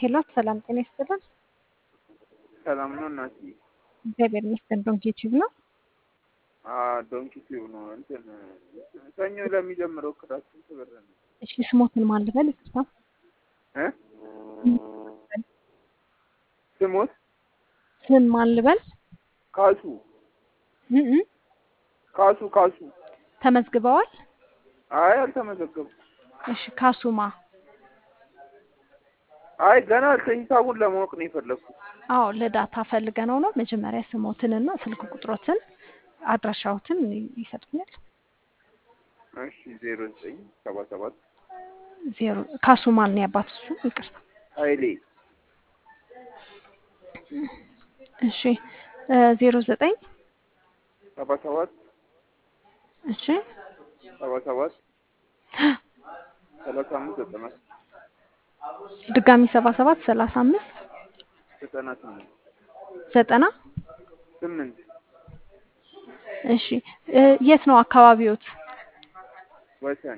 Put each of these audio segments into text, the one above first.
ሄሎ ሰላም ጤና ይስጥልን። ሰላም ነው እናትዬ? እግዚአብሔር ይመስገን። ዶንኪ ዩቲዩብ ነው። ዶንኪ ቲዩብ ነው። እንትን ሰኞ ለሚጀምረው ክላስ ስንት ብር ነው? እሺ ስሞትን ማን ልበል? ይቅርታ እ ስሞት ስም ማን ልበል? ካሱ እ እ ካሱ ካሱ። ተመዝግበዋል? አይ አልተመዘገቡ። እሺ ካሱማ አይ ገና ሂሳቡን ለማወቅ ነው የፈለግኩት። አዎ ለዳታ ፈልገነው ነው። መጀመሪያ ስሞትንና ስልክ ቁጥሮትን አድራሻዎትን ይሰጡኛል። እሺ ዜሮ ዘጠኝ ሰባ ሰባት ዜሮ ካሱ ማን ነው ያባት? እሱ ይቅርታ። ኃይሌ እሺ ዜሮ ዘጠኝ ሰባ ሰባት እሺ ሰባ ሰባት ሰላሳ አምስት ዘጠና ድጋሚ ሰባ ሰባት ሰላሳ አምስት ዘጠና ስምንት ዘጠና ስምንት እሺ የት ነው አካባቢዎት? ወሰን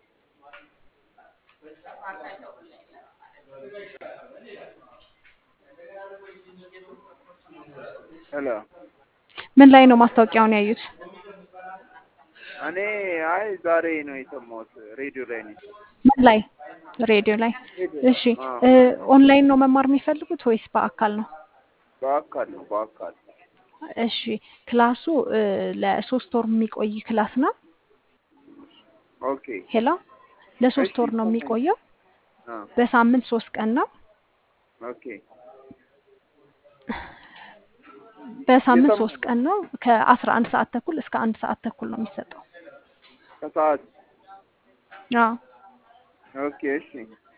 ሄሎ ምን ላይ ነው ማስታወቂያውን ያዩት? እኔ አይ ዛሬ ነው የሰማሁት ሬዲዮ ላይ ነው። ምን ላይ? ሬዲዮ ላይ። እሺ ኦንላይን ነው መማር የሚፈልጉት ወይስ በአካል ነው? በአካል ነው በአካል እሺ ክላሱ ለሶስት ወር የሚቆይ ክላስ ነው። ኦኬ ሄሎ ለሶስት ወር ነው የሚቆየው። በሳምንት ሶስት ቀን ነው። ኦኬ በሳምንት ሶስት ቀን ነው። ከአስራ አንድ ሰዓት ተኩል እስከ አንድ ሰዓት ተኩል ነው የሚሰጠው። ከሰዓት አዎ ኦኬ እሺ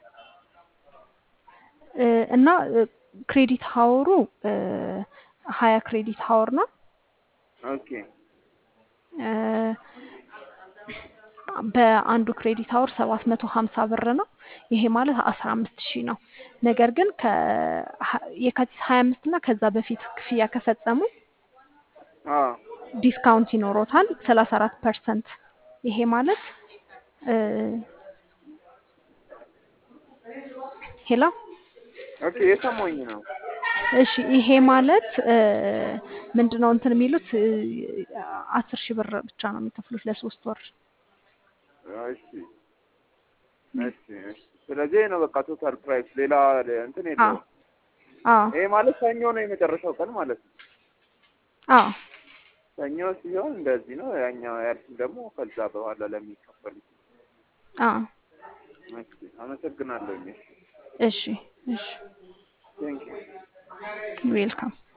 እና ክሬዲት ሀወሩ ሀያ ክሬዲት ሀወር ነው። ኦኬ በአንዱ ክሬዲት ሀወር ሰባት መቶ ሀምሳ ብር ነው። ይሄ ማለት አስራ አምስት ሺህ ነው። ነገር ግን የካቲት ሀያ አምስት እና ከዛ በፊት ክፍያ ከፈጸሙ አ ዲስካውንት ይኖሮታል ሰላሳ አራት ፐርሰንት። ይሄ ማለት ሄሎ ኦኬ የሰማኝ ነው። እሺ ይሄ ማለት ምንድነው እንትን የሚሉት አስር ሺህ ብር ብቻ ነው የሚከፍሉት ለሶስት ወር። እሺ እሺ እሺ። ስለዚህ ነው በቃ ቶታል ፕራይስ ሌላ እንትን የለውም። አዎ ይሄ ማለት ሰኞ ነው የመጨረሻው ቀን ማለት ነው። አዎ ሰኞ ሲሆን እንደዚህ ነው። ያኛው ያልሽኝ ደግሞ ከዛ በኋላ ለሚከፈሉት። አዎ እሺ አመሰግናለሁ። እሺ እሺ ቴንክ ዩ ዌልካም